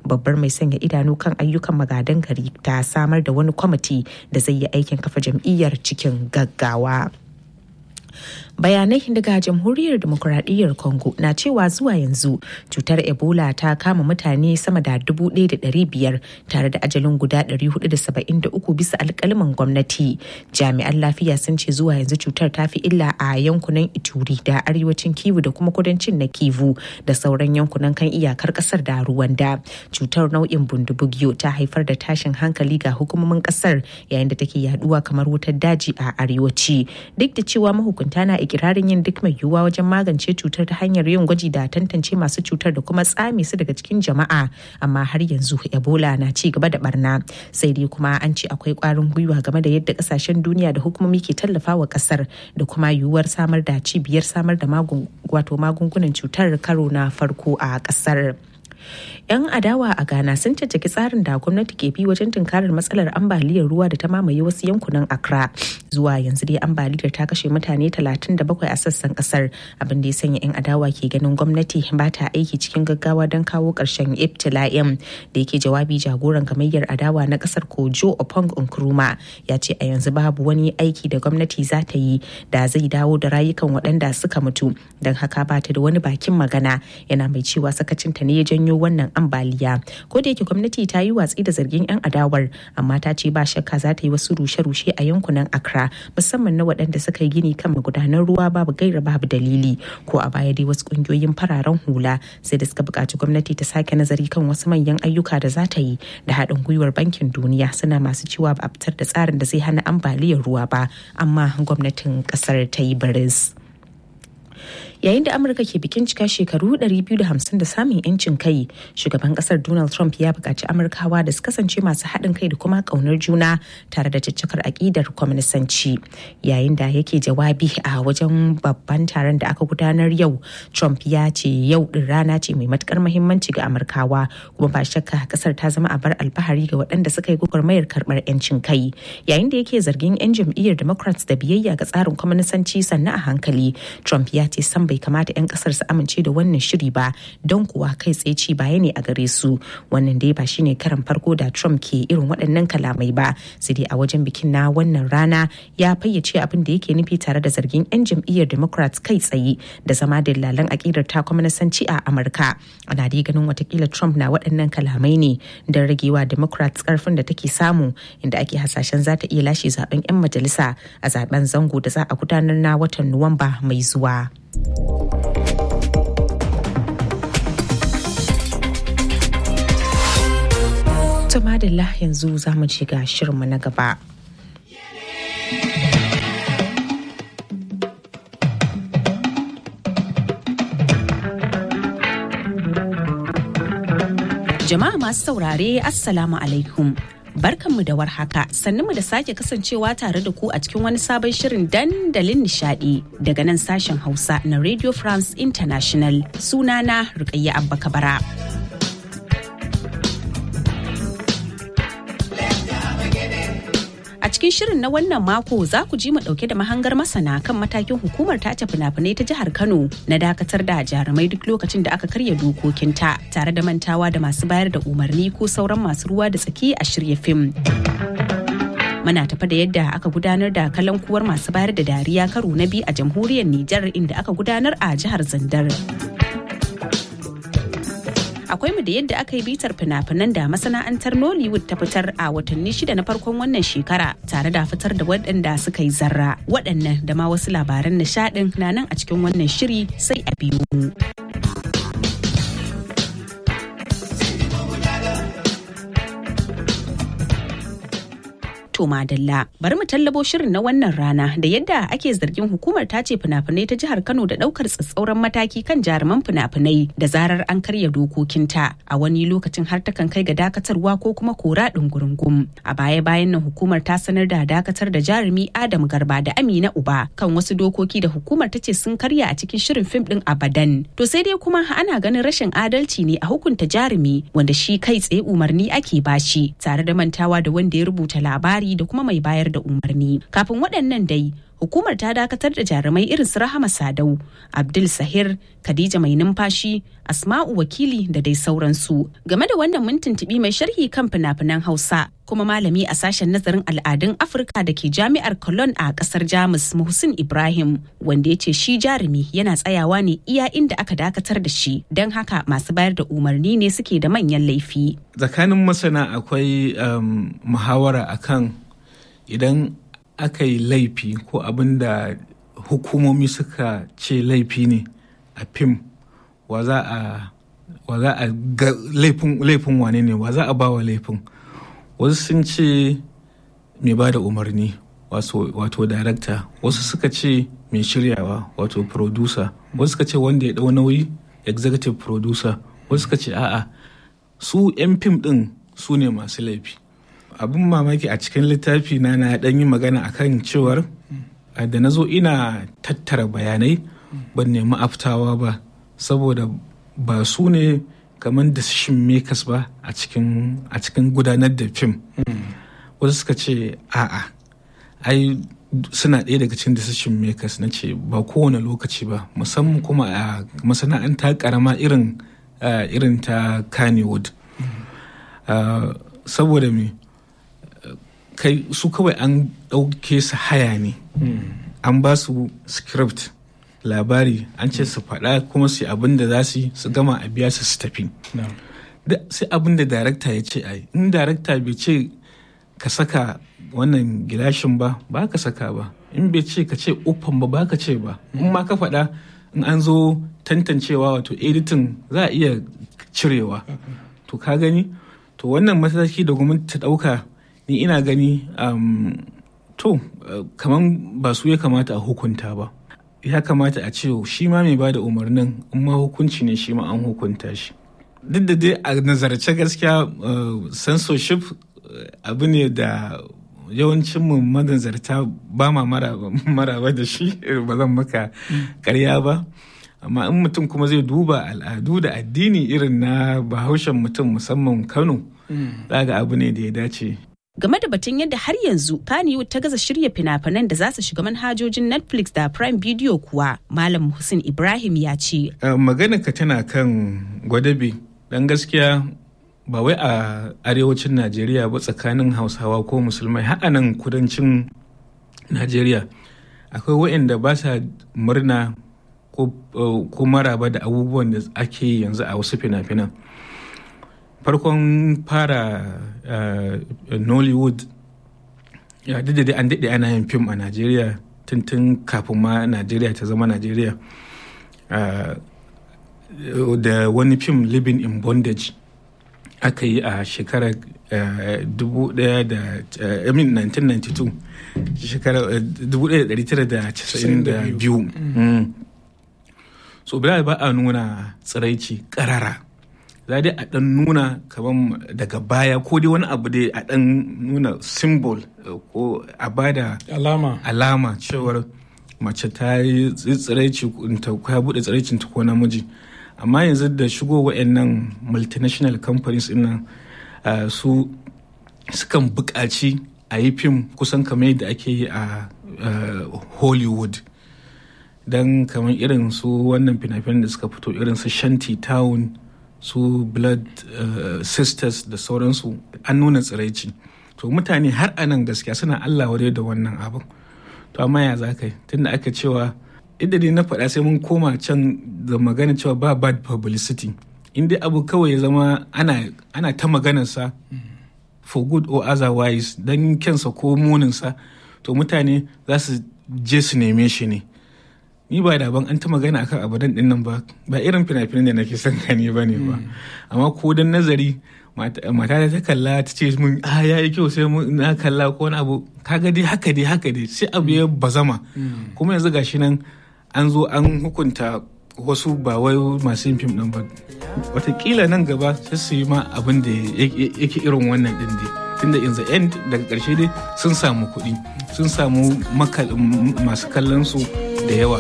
babbar mai sanya idanu kan ayyukan magadan gari ta samar da wani kwamiti da zai yi aikin kafa jam'iyyar cikin gaggawa. bayanai daga jamhuriyar demokuraɗiyyar congo na cewa zuwa yanzu cutar ebola ta kama mutane sama da 1,500 tare da ajalin guda 473 bisa alkalaman gwamnati jami'an lafiya sun ce zuwa yanzu cutar ta fi illa a yankunan ituri da arewacin kivu da kuma kudancin na kivu da sauran yankunan kan iyakar kasar da ruwanda cutar nau'in bundubugyo ta haifar da tashin hankali ga hukumomin kasar yayin da take yaduwa kamar wutar daji a arewaci duk da cewa mahukunta na ikirarin yin duk mai yiwuwa wajen magance cutar ta hanyar yin gwaji da tantance masu cutar da kuma tsame su daga cikin jama'a amma har yanzu ebola na ci gaba da barna sai dai kuma an ce akwai kwarin gwiwa game da yadda kasashen duniya da hukumomi ke tallafawa kasar da kuma yiwuwar samar da cibiyar samar da magungunan cutar karo na farko a kasar. 'yan adawa a ghana sun caccaki tsarin da gwamnati ke bi wajen tunkarar matsalar ambaliyar ruwa da ta mamaye wasu yankunan accra zuwa yanzu dai ambaliyar ta kashe mutane 37 a sassan kasar abin da ya sanya 'yan adawa ke ganin gwamnati ba ta aiki cikin gaggawa don kawo ƙarshen ibtila'in da yake jawabi jagoran gamayyar adawa na kasar kojo opong nkrumah ya ce a yanzu babu wani aiki da gwamnati za ta yi da zai dawo da rayukan waɗanda suka mutu don haka ba ta da wani bakin magana yana mai cewa sakacinta ne ya janyo wannan ambaliya ko da yake gwamnati ta yi watsi da zargin 'yan adawar amma ta ce ba shakka za ta yi wasu rushe-rushe a yankunan accra musamman na waɗanda suka yi gini kan magudanan ruwa babu gaira babu dalili ko a baya dai wasu ƙungiyoyin fararen hula sai da suka buƙaci gwamnati ta sake nazari kan wasu manyan ayyuka da za ta yi da haɗin gwiwar bankin duniya suna masu cewa ba a fitar da tsarin da zai hana ambaliyar ruwa ba amma gwamnatin ƙasar ta yi baris. yayin da amurka ke bikin cika shekaru 250 da samun yancin kai shugaban kasar donald trump ya buƙaci amurkawa da su kasance masu haɗin kai da kuma ƙaunar juna tare da caccakar aƙidar kwaminisanci yayin da yake jawabi a wajen babban taron da aka gudanar yau trump ya ce yau ɗin rana ce mai matukar muhimmanci ga amurkawa kuma ba shakka kasar ta zama a bar alfahari ga waɗanda suka yi gwagwarmayar karɓar yancin kai yayin da yake zargin 'yan jam'iyyar democrats da biyayya ga tsarin kwaminisanci sannan a hankali trump ya ce san bai kamata 'yan kasar su amince da wannan shiri ba don kuwa kai tsaye ci baya ne a gare su wannan dai ba shine karan farko da trump ke irin waɗannan kalamai ba sai dai a wajen bikin na wannan rana ya fayyace abin da yake nufi tare da zargin 'yan jam'iyyar democrats kai tsaye da zama dillalan akidar ta kwamanasanci a amurka ana dai ganin watakila trump na waɗannan kalamai ne don ragewa democrats karfin da take samu inda ake hasashen za ta iya lashe zaben 'yan majalisa a zaben zango da za a gudanar na watan nuwamba mai zuwa. To madalla yanzu za mu ci ga shirinmu na gaba. Jama'a masu saurare Assalamu alaikum. barkanmu da warhaka mu da sake kasancewa tare da ku a cikin wani sabon shirin dandalin nishadi daga nan sashen hausa na radio france international sunana rukayya abba kabara A cikin shirin na wannan mako za ku ji mu dauke da mahangar masana kan matakin hukumar tace fina-finai ta jihar Kano na dakatar da jarumai duk lokacin da aka karya dokokinta tare da mantawa da masu bayar da umarni ko sauran masu ruwa da tsaki a shirya fim. Muna tafa da yadda aka gudanar da kalankuwar masu bayar da dariya karo na biyu a jamhuriyar Nijar inda aka gudanar a jihar Zandar. akwai mu da yadda aka yi bitar fina-finan da masana'antar nollywood ta fitar a watanni shida na farkon wannan shekara tare da fitar da waɗanda suka yi zarra waɗannan da ma wasu labaran nishaɗin na nan a cikin wannan shiri sai a biyo mu. To Madalla, bari mu tallabo shirin na wannan rana da yadda ake zargin hukumar tace fina-finai ta jihar Kano da daukar tsatsauran mataki kan jaruman fina-finai da zarar an karya dokokinta a wani lokacin har takan kai ga dakatarwa ko kuma kora ɗungurungum. A baya-bayan nan hukumar ta sanar da dakatar da jarumi Adam Garba da Amina Uba kan wasu dokoki da hukumar ta ce sun karya a cikin shirin fim ɗin Abadan. To sai dai kuma ana ganin rashin adalci ne a hukunta jarumi wanda shi kai tsaye umarni ake bashi tare da mantawa da wanda ya rubuta labari da kuma mai bayar da umarni kafin waɗannan dai hukumar ta dakatar da jarumai irin su Rahama Sadau, Abdul Sahir, Khadija Mai Numfashi, Asma'u Wakili da dai sauransu. Game da wannan mun tuntuɓi mai sharhi kan fina-finan Hausa kuma malami a sashen nazarin al'adun Afirka da ke jami'ar Cologne a kasar Jamus Muhsin Ibrahim wanda ya ce shi jarumi yana tsayawa ne iya inda aka dakatar da shi don haka masu bayar da umarni ne suke da manyan laifi. Tsakanin masana akwai um, muhawara akan idan aka yi laifi ko abin da hukumomi suka ce laifi ne a fim wa za a wa za a ga laifin wane ne wa za a ba wa laifin wasu sun ce mai ba da umarni wato darakta wasu suka ce mai shiryawa wato producer wasu suka ce wanda ya dau nauyi executive producer wasu suka ce a'a su 'yan fim din su ne masu laifi abin mamaki a cikin littafi na na dan yi magana akan cewar da na zo ina tattara bayanai ban nemi aftawa ba saboda ba su ne kamar decision makers ba a cikin gudanar da fim wasu suka ce a'a ai suna ɗaya daga cikin decision makers na ce ba kowane lokaci ba musamman kuma a masana'anta karama irin irin ta kannywood saboda me kai su kawai an ɗauke su haya ne an ba su script labari an ce su faɗa kuma su abin da za su yi su gama a biya su su tafi sai abin da darakta ya ce ai in darakta bai ce ka saka wannan gilashin ba ba ka saka ba in bai ce ka ce uffan ba ba ka ce ba in ma ka faɗa in an zo tantancewa wato editing za a iya cirewa to ka gani to wannan mataki da gwamnati ta ɗauka ni ina gani to kaman ba su ya kamata a hukunta ba ya kamata a ce shi ma mai ba da umarnin in ma hukunci ne shi ma an hukunta shi duk da dai a nazarce gaskiya censorship abu ne da yawancin mu manazarta ba ma maraba da shi ba zan maka karya ba amma in mutum kuma zai duba al'adu da addini irin na bahaushen mutum musamman kano ga abu ne da ya dace game da batun yadda har yanzu Kannywood ta gaza shirya fina-finan da za su shiga manhajojin Netflix da Prime Video kuwa Malam Hussein Ibrahim ya ce. Magana ka tana kan gwadabe dan gaskiya ba wai a arewacin Najeriya ba tsakanin Hausawa ko Musulmai har nan kudancin Najeriya akwai waɗanda ba sa murna ko maraba da abubuwan da ake yi yanzu a wasu fina-finan. farkon fara nollywood ya da dai an daɗe ana yin fim a najeriya tuntun kafin ma najeriya ta zama najeriya da wani fim living in bondage aka yi a shekarar 1992 shekarar 1992 so ba a nuna tsiraici karara za dai a ɗan nuna kamar daga baya ko dai wani abu dai a ɗan nuna symbol ko a bada alama alama cewar mace ta yi tsiraici ta ya buɗe tsiraicin ta ko namiji amma yanzu da shigo wa'annan multinational companies nan su sukan buƙaci a yi fim kusan kamar yadda ake yi a hollywood don kamar irin su wannan fina-finan da suka fito irin su shanty town su blood uh, sisters da sauransu an nuna tsiraici to mutane har a nan gaskiya suna allah wadai da wannan abin to amma ya za ka yi tunda aka cewa inda dai na faɗa sai mun koma can da magana cewa ba bad publicity inda abu kawai ya zama ana, ana ta maganarsa for good or otherwise don kyansa ko muninsa to mutane za su je su neme shi ne ni ba da ban an ta magana akan abadan din nan ba ba irin fina-finan da nake son gani ba ne ba amma ko dan nazari mata ta kalla ta ce mun a ya yi kyau sai mun na kalla ko wani abu kaga dai haka dai haka dai sai abu ya bazama kuma yanzu gashi nan an zo an hukunta wasu ba wai masu yin fim din ba watakila nan gaba sai su yi ma abin da yake irin wannan din dai tunda in the end daga karshe dai sun samu kuɗi sun samu masu kallon su da yawa